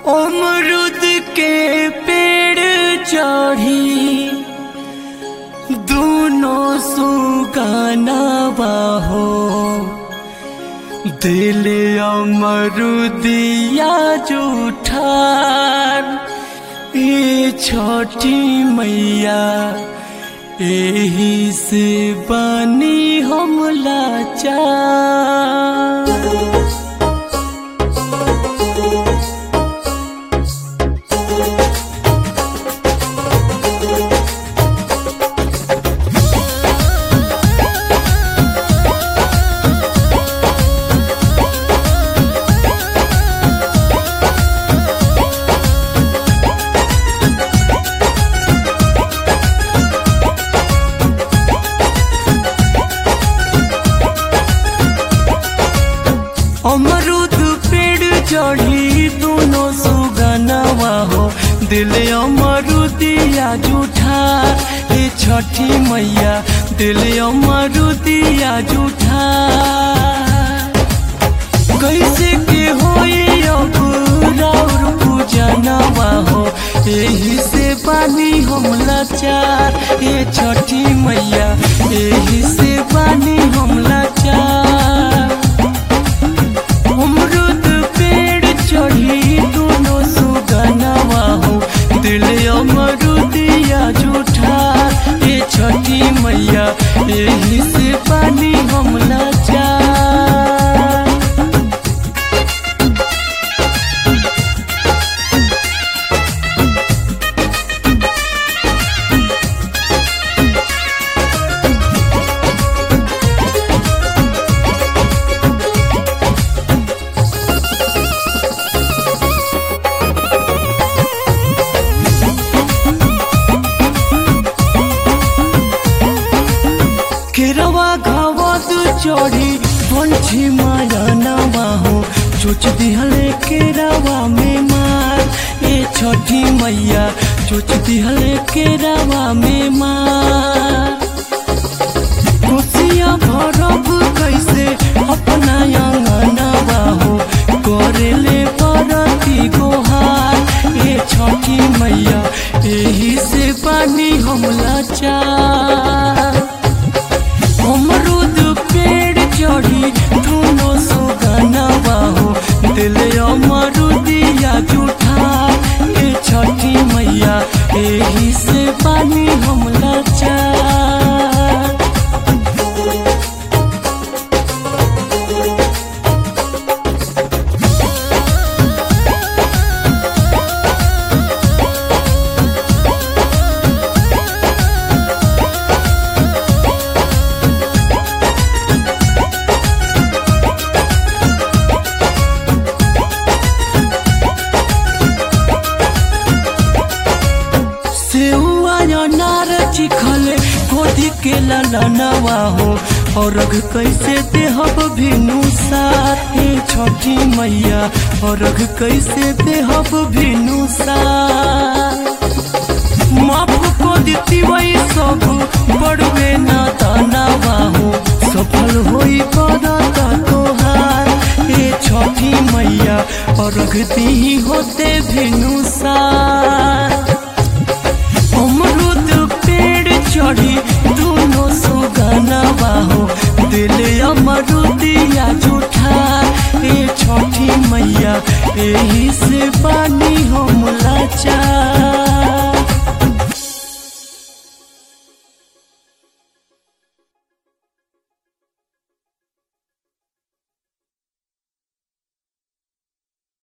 अमरुद के पेड़ चढ़ी दोनों सुगाना बाहो दिल अमरुदिया जूठार ए छोटी मैया एही से बनी हम लाचार अमरुद पेड़ चढ़ी दोनों सुगनवा हो दिल अमरुदिया जूठा हे छठी मैया दिल अमरुदिया जूठा कैसे के होई अब राउर पूजनवा हो एही से पानी हम लाचार हे छठी मैया एही से पानी हम लाचार अमरुद पेड़ चढ़ी दोनों सुगनवा हो दिल अमरुदिया जूठा ये छठी मैया यही से पानी हम लाचार केरवा घावत चढ़ी पंछी माया नवा हो चोच दिहले केरवा में मार ए छठी मैया चोच दिहले केरवा में मार कोसिया भरब कैसे अपना अंगनवा हो करेले परती गोहार ए छठी मैया एही से पानी हम लाचार अमरुद पेड़ चढ़ी दोनों सुगनवा हो दिल अमरुदिया जूठा ए छठी मैया एही से पानी हम लाचार सेउआ अनार चिखले गोदी के ललनवा हो और रघ कैसे देहब भिनु सार हे छठी मैया और रघ कैसे देहब भिनु सार माफ को देती वही सब बड़वे ना दानवा हो सफल होई करत तोहार हे छठी मैया और रघती होते भिनु सार अमरुद पेड़ चढ़ी दोनों सुगनवा हो दिल अमरुदिया जूठा ए छठी मैया एही से पानी हम